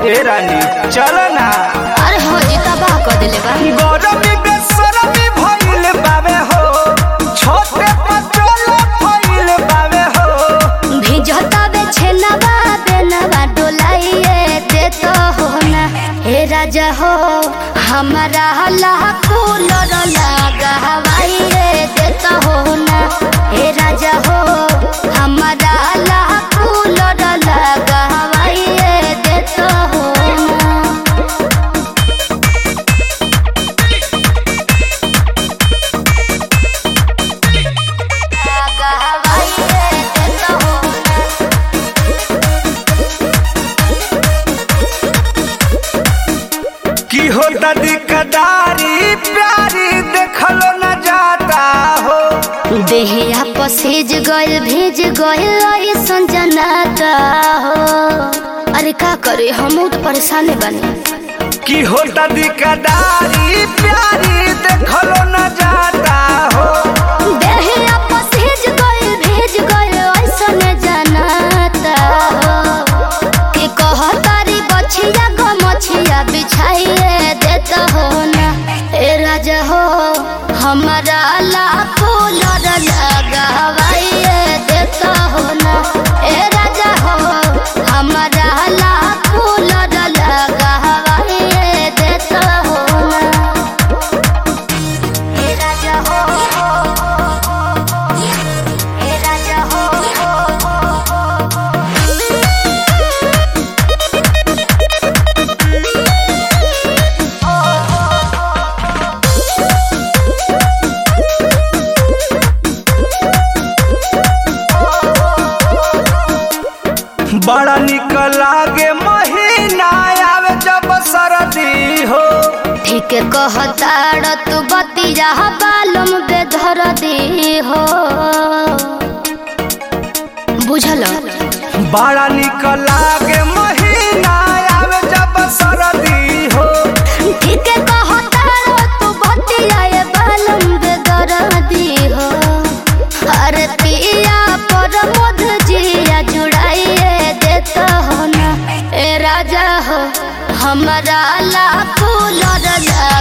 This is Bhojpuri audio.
ए रानी चल ना अरे हो जी तबाह कर दिले बा गरमी बेसरमी भइल बावे हो छोटे पचोल भइल बावे हो भिजता बे छेनवा बेनवा डोलाइए दे तो हो ना हे राजा हो हमारा हला कूलर लगा हवाइए दे तो हो ना हे राजा हो हमारा हला कूलर लगा हवाइए दे तो हो ना लगा हवाइए दे तो हो ना की होता दिकदारी प्यारी देखलो न जाता हो देहिया पसेज गइल भेज गइल ऐसन जनाता हो अरे का करे हम तो परेशान बने की होता दिकदारी प्यारी देखलो न जाता हो देहिया पसेज गइल भेज गइल ऐसन जनाता हो कि कहतारी बछिया गो मछिया बिछाइए देता हो ना ए राजा हो हमारा लाखो लड़ लगावाइए देता हो ना ए राजा हो हमारा लाखो लड़ लगावाइए देता हो ना ए राजा हो ए राजा हो बड़ा निक लागे महीना आवे जब सरदी हो ठीक कहताड़ तू बतिया बालम बेधर दे हो बुझल बड़ा निक लागे महीना आवे जब सरदी हो ठीक कहताड़ तू बतिया बालम बेधर दे हो अरे पिया पर मध जिया जुड़ाइए देता हो ना ए राजा हो हमारा लाखो लड़